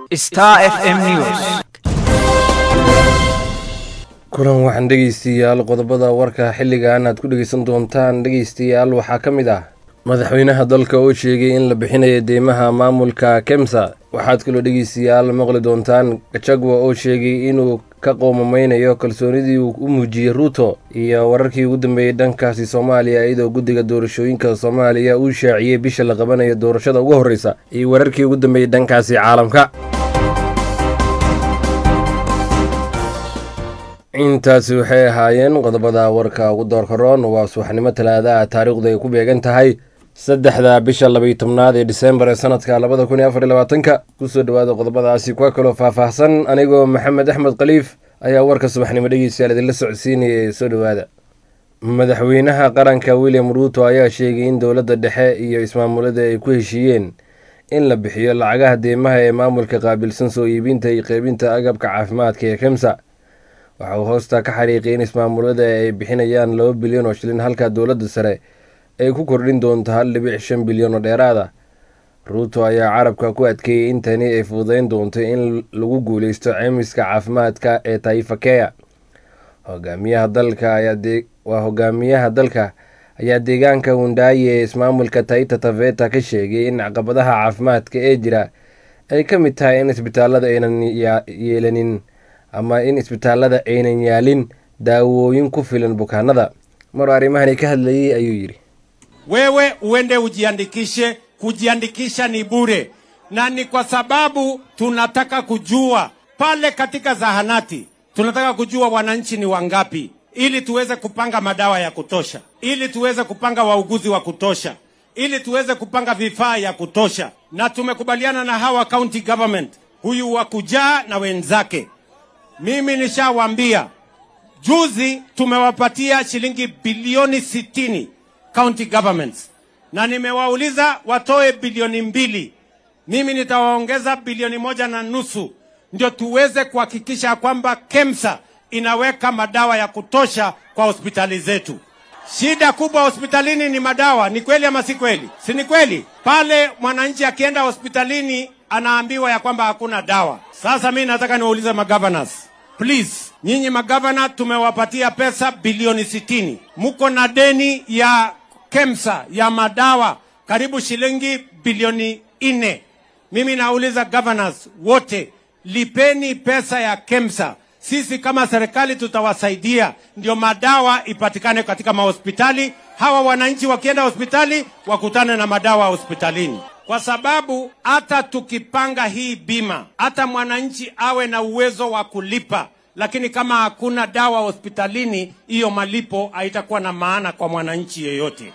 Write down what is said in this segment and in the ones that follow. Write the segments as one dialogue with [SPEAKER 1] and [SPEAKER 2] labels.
[SPEAKER 1] Star FM News.
[SPEAKER 2] kulan waxaan dhegeystayaal qodobada warka xilligan aad ku dhegeysan doontaan dhegeystayaal waxaa ka mid ah madaxweynaha dalka oo sheegay in la bixinayo deymaha maamulka kemsa waxaad kaloo dhegeystayaal maqli doontaan gachagua oo sheegay inuu ka qoomameynayo kalsoonidii uu u muujiyey ruuto iyo wararkii ugu dambeeyey dhankaasi soomaaliya iyadoo guddiga doorashooyinka soomaaliya uu shaaciyey bisha la qabanayo doorashada ugu horreysa iyo wararkii ugu dambeeyey dhankaasi caalamka intaasi waxay ahaayeen qodobada warka ugu doorkaroon waa subaxnimo talaada ah taariikhdu ay ku beegan tahay saddexda bisha labaiyo tobnaad ee disembar ee sanadka labada kun iyo afar iyo labaatanka kusoo dhawaada qodobadaasi kuwa kaloo faahfaahsan anigoo maxamed axmed khaliif ayaa warka subaxnimo dhegeystayaal idinla socodsiinaya ee soo dhowaada madaxweynaha qaranka william ruuto ayaa sheegay in dowladda dhexe iyo ismaamulada ay ku heshiiyeen in la bixiyo lacagaha deymaha ee maamulka qaabilsan soo iibinta iyo qeybinta agabka caafimaadka ee kemsa waxa uu hoosta ka xariiqay in ismaamulada ay bixinayaan laba bilyan oo shilin halka dowladda sare ay ku kordhin doonto hal dhibic shan bilyan oo dheeraada ruuto ayaa carabka ku adkeeyey in tani ay fududeyn doonto in lagu guuleysto ceymiska caafimaadka ee taifa keya hogaamiyaha dalka waa hogaamiyaha dalka ayaa deegaanka wundaayi ee ismaamulka taita taveta ka sheegay in caqabadaha caafimaadka ee jira ay ka mid tahay in isbitaalada aynan yeelanin ama in isbitaalada aynan yaalin daawooyin ku filan bukaanada maruu arrimahani ka hadlayey ayuu yidhi
[SPEAKER 3] wewe uende ujiandikishe. Kujiandikisha ni bure, na ni kwa sababu tunataka kujua pale katika zahanati, tunataka kujua wananchi ni wangapi, ili tuweze kupanga madawa ya kutosha, ili tuweze kupanga wauguzi wa kutosha, ili tuweze kupanga vifaa ya kutosha, na tumekubaliana na hawa county government, huyu wa kujaa na wenzake. Mimi nishawaambia juzi, tumewapatia shilingi bilioni sitini county governments na nimewauliza watoe bilioni mbili. Mimi nitawaongeza bilioni moja na nusu ndio tuweze kuhakikisha kwamba KEMSA inaweka madawa ya kutosha kwa hospitali zetu. Shida kubwa hospitalini ni madawa. Ni kweli ama si kweli? Si ni kweli? Pale mwananchi akienda hospitalini anaambiwa ya kwamba hakuna dawa. Sasa mimi nataka niwaulize magovernors, please, nyinyi magavana tumewapatia pesa bilioni sitini, muko na deni ya KEMSA ya madawa karibu shilingi bilioni nne. Mimi nauliza governors wote, lipeni pesa ya KEMSA. Sisi kama serikali tutawasaidia, ndio madawa ipatikane katika mahospitali. Hawa wananchi wakienda hospitali wakutane na madawa hospitalini, kwa sababu hata tukipanga hii bima, hata mwananchi awe na uwezo wa kulipa lakini kama hakuna dawa hospitalini, hiyo malipo haitakuwa na maana kwa mwananchi yeyote.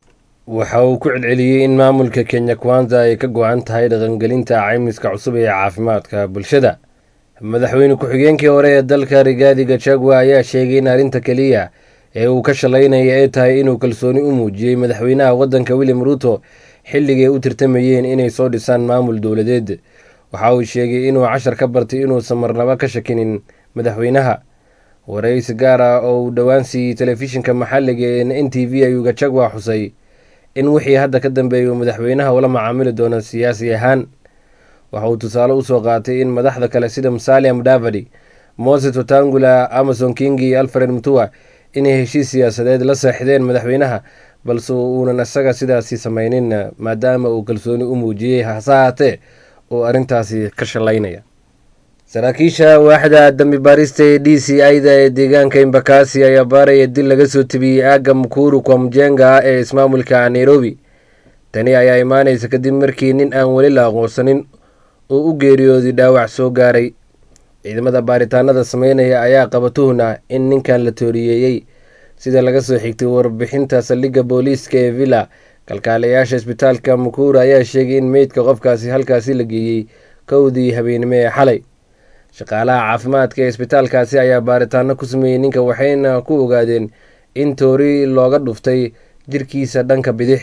[SPEAKER 2] waxa uu ku celceliyey in maamulka kenya kwanza ay ka go-an tahay dhaqangelinta caymiska cusub ee caafimaadka bulshada madaxweyne ku-xigeenkii hore ee dalka rigaadi gachagua ayaa sheegay in arrinta keliya ee uu ka shalaynaya ay tahay inuu kalsooni u muujiyey madaxweynaha waddanka william ruuto xilligay u tirtamayeen inay soo dhisaan maamul dowladeed waxa uu sheegay inuu cashar ka bartay inuusan marnaba ka shakinin madaxweynaha waraysi gaar ah oo uu dhowaan siiyey telefishinka maxalliga ee n t v ayuu gachagua xusay in wixii hadda ka dambeeyay uu madaxweynaha ula macaamili doono siyaasi ahaan waxa uu tusaale usoo qaatay in madaxda kale sida musalia mudavadi moses watangula amason kingi iyo alfred mutua inay heshiis siyaasadeed la seexdeen madaxweynaha balse uunan isaga sidaasi samaynin maadaama uu kalsooni u muujiyey hase haatee oo arrintaasi ka shalaynaya saraakiisha waaxda dambi baarista ee d c ida ee deegaanka imbakasi ayaa baaraya dil laga soo tebiyey aagga mukuru kwa mjenga ah ee ismaamulka nairobi tani ayaa imaanaysa kadib markii nin aan weli la aqoonsanin oo u geeriyooday dhaawac soo gaaray ciidamada baaritaanada sameynaya ayaa qaba tuhna in ninkan la tooriyeeyey sida laga soo xigtay warbixinta saldhigga booliiska ee villa kalkaalayaasha isbitaalka mukuru ayaa sheegay in meydka qofkaasi halkaasi la geeyey kowdii habeenimo ee xalay shaqaalaha caafimaadka ee isbitaalkaasi ayaa baaritaano ku sameeyey ninka waxayna ku ogaadeen in toori looga dhuftay jirkiisa dhanka bidix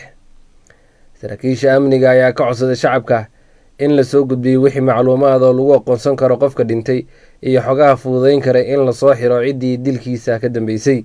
[SPEAKER 2] saraakiisha amniga ayaa ka codsaday shacabka in lasoo gudbiyey wixii macluumaad oo lagu aqoonsan karo qofka dhintay iyo xogaha fududeyn kara in lasoo xiro ciddii dilkiisa ka dambeysay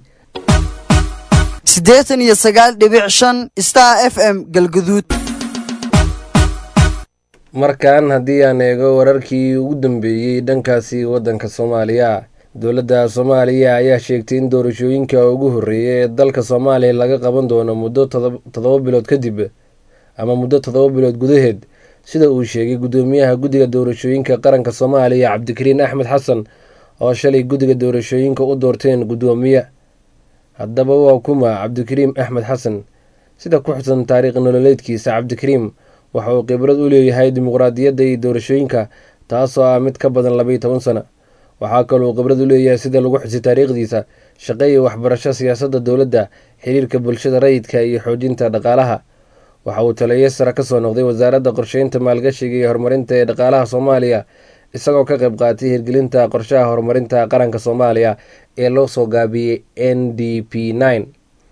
[SPEAKER 4] siddeetan iyo sagaal dhibic shan star f m galguduud
[SPEAKER 2] markan haddii aan eego wararkii ugu dambeeyey dhankaasi waddanka soomaaliya dowladda soomaaliya ayaa sheegtay in doorashooyinka ugu horreeya ee dalka soomaaliya laga qaban doono muddo toddoba bilood kadib ama muddo toddoba bilood gudaheed sida uu sheegay guddoomiyaha guddiga doorashooyinka qaranka soomaaliya cabdikariin axmed xasan oo shalay guddiga doorashooyinka u doorteen guddoomiye haddaba waa kuma cabdikariim axmed xasan sida ku xusan taariikh nololeedkiisa cabdikariim waxa uu khibrad u leeyahay dimuqraadiyadda iyo doorashooyinka taasoo ah mid ka badan labaiyo toban sano waxaa kaloo khibrad u leeyahay sida lagu xusay taariikhdiisa shaqo iyo waxbarasho siyaasadda dowladda xiriirka bulshada rayidka iyo xoojinta dhaqaalaha waxa uu taliyo sare ka soo noqday wasaaradda qorsheynta maalgashiga iyo horumarinta ee dhaqaalaha soomaaliya isagoo ka qayb qaatay hirgelinta qorshaha horumarinta qaranka soomaaliya ee loo soo gaabiyey n d p nine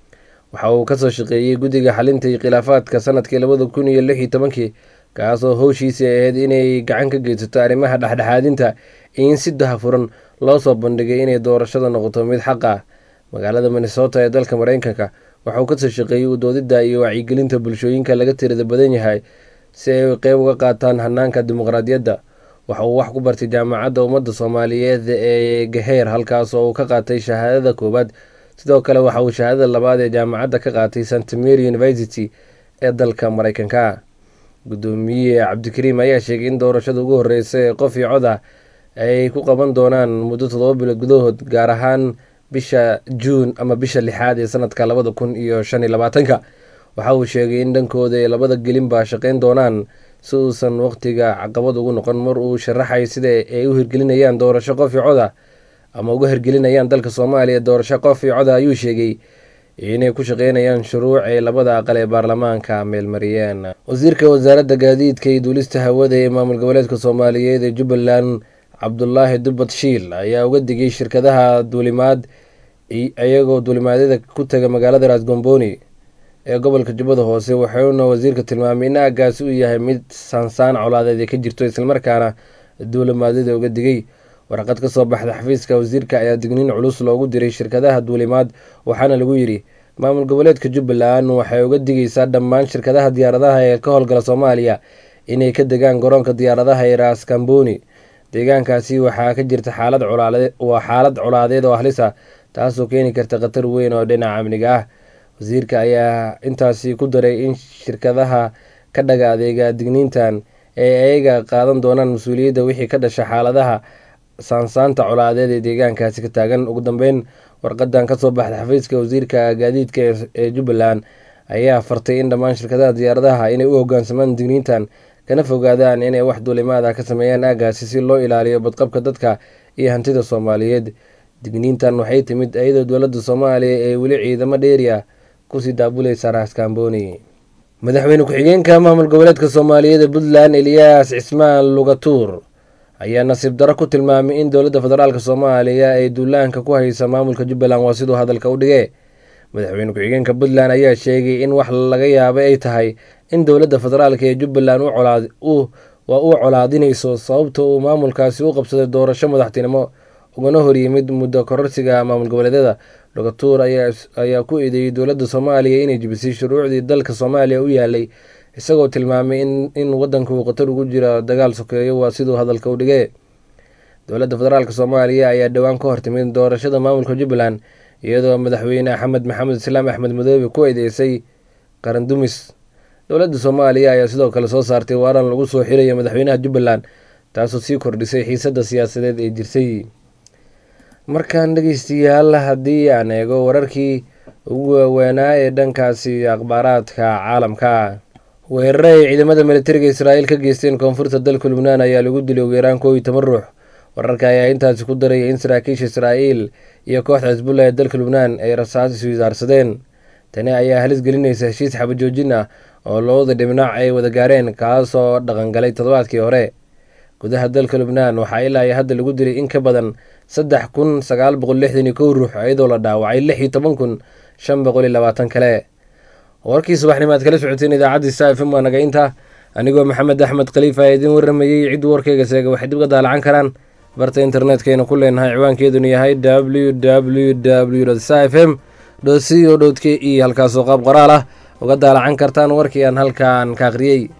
[SPEAKER 2] waxa uu kasoo shaqeeyey guddiga xalinta iyo khilaafaadka sanadkii labada kun iyo lix iyo tobankii kaasoo howshiisii ahayd inay gacan ka geysato arrimaha dhexdhexaadinta iyo in si dahafuran loo soo bandhigay inay doorashada noqoto mid xaq ah magaalada minnesota ee dalka mareykanka waxa uu kasoo shaqeeyey udoodidda iyo wacyigelinta bulshooyinka laga tirada badan yahay si ay qeyb uga qaataan hanaanka dimuqraadiyadda waxa uu wax ku bartay jaamacadda ummadda soomaaliyeed ee gaheer halkaas oo uu ka qaatay shahaadada koowaad sidoo kale waxa uu shahaadada labaad ee jaamacadda ka qaatay st mary university ee dalka mareykanka guddoomiye cabdikariim ayaa sheegay in doorashada ugu horeysa ee qof iyo cod ah ay ku qaban doonaan muddo toddoba bilood gudahood gaar ahaan bisha juun ama bisha lixaad ee sanadka labada kun iyo shan iyo labaatanka waxa uu sheegay in dhankooda ay labada gelinba shaqeyn doonaan si uusan waqtiga caqabad ugu noqon mar uu sharaxay sida ay u hirgelinayaan doorasho qof iyo cod ah ama uga hirgelinayaan dalka soomaaliya doorasho qof iyo cod ah ayuu sheegay inay ku shaqeynayaan shuruuc ay labada aqal ee baarlamaanka meelmariyeen wasiirka wasaaradda gaadiidka iyo duulista hawada ee maamul goboleedka soomaaliyeed ee jubbaland cabdulaahi dubbad shiil ayaa uga digay shirkadaha duulimaad iyagoo duulimaadyada ku taga magaalada raasgombooni ee gobolka jubbada hoose wuxuuna wasiirka tilmaamay in aagaasi uu yahay mid saansaan colaadeed ay ka jirto islamarkaana duulimaadyada uga digay warqad ka soo baxda xafiiska wasiirka ayaa digniin culus loogu diray shirkadaha duulimaad waxaana lagu yidhi maamul goboleedka jubbaland waxay uga digaysaa dhammaan shirkadaha diyaaradaha ee ka howlgala soomaaliya inay ka degaan garoonka diyaaradaha ee raaskambooni deegaankaasi waxaa ka jirta xaalad waa xaalad colaadeed oo halisa taasoo keeni karta khatar weyn oo dhinaca amniga ah wasiirka ayaa intaasi ku daray in shirkadaha ka dhaga adeega digniintan ay ayaga qaadan doonaan mas-uuliyadda wixii ka dhasha xaaladaha saansaanta colaadeed ee deegaankaasi ka taagan ugu dambeyn warqadan kasoo baxda xafiiska wasiirka gaadiidka ee jubbaland ayaa fartay in dhammaan shirkadaha diyaaradaha inay u hogaansamaan digniintan kana fogaadaan inay wax duulimaada ka sameeyaan aagaasi si loo ilaaliyo badqabka dadka iyo hantida soomaaliyeed digniintan waxay timid iyadoo dowladda soomaaliya ee weli ciidamo dheeri ah kusii daabuleysa raaskambooni madaxweyne ku-xigeenka maamul goboleedka soomaaliyeed ee puntland eliyaas cismaan lugatuur ayaa nasiib daro ku tilmaamay in dowladda federaalk soomaaliya ay duulaanka ku haysa maamulka jubbaland waa siduu hadalka u dhigee madaxweyne ku-xigeenka puntland ayaa sheegay in wax laga yaabay ay tahay in dowladda federaalk ee jubbaland waa u colaadinayso sababta uu maamulkaasi u qabsaday doorasho madaxtinimo ugana horyimid muddo kororsiga maamul goboleedyada lugatuur ayaa ku eedeeyey dowladda soomaaliya inay jibisay shuruucdii dalka soomaaliya u yaalay isagoo tilmaamay in wadanka uu khatar ugu jiro dagaal sokeeyo waa siduu hadalka u dhigee dowladda federaalk soomaaliya ayaa dhowaan ka hortimid doorashada maamulka jubbaland iyadoo madaxweyne axmed maxamed islaam axmed madoobe ku eedeysay qarandumis dowladda soomaaliya ayaa sidoo kale soo saartay waaran lagu soo xirayo madaxweynaha jubbaland taasoo sii kordhisay xiisadda siyaasadeed ee jirsay markaan dhegeystayaal haddii aan eego wararkii ugu waaweynaa ee dhankaasi akhbaaraadka caalamka weerare ay ciidamada militariga israa'iil ka geysteen koonfurta dalka lubnaan ayaa lagu dilay ugu yaraan koow iyo toban ruux wararka ayaa intaasi ku daraya in saraakiisha israa'iil iyo kooxda xisbullah ee dalka lubnaan ay rasaas iswisaarsadeen tani ayaa halis gelinaysa heshiis xabajoojin ah oo labada dhibnac ay wada gaareen kaasoo dhaqangalay toddobaadkii hore gudaha dalka lubnaan waxaa ilaa iyo hadda lagu dilay in ka badan saddex kun sagaal boqol lixdan iyo kow ruux iyadoo la dhaawacay lix iyo toban kun shan boqol iyo labaatan kale warkii subaxnimo aad kala socoteen idaacadda sa f m waa naga inta anigoo maxamed axmed khaliifa ee idiin warramayey cidduu warkayga seega waxay dib ga daalacan karaan barta internetkayna ku leenahay ciwaankeeduna yahay w w w sa f m co k e halkaasoo qaab qoraal ah uga daalacan kartaan warkii aan halkaan ka akhriyey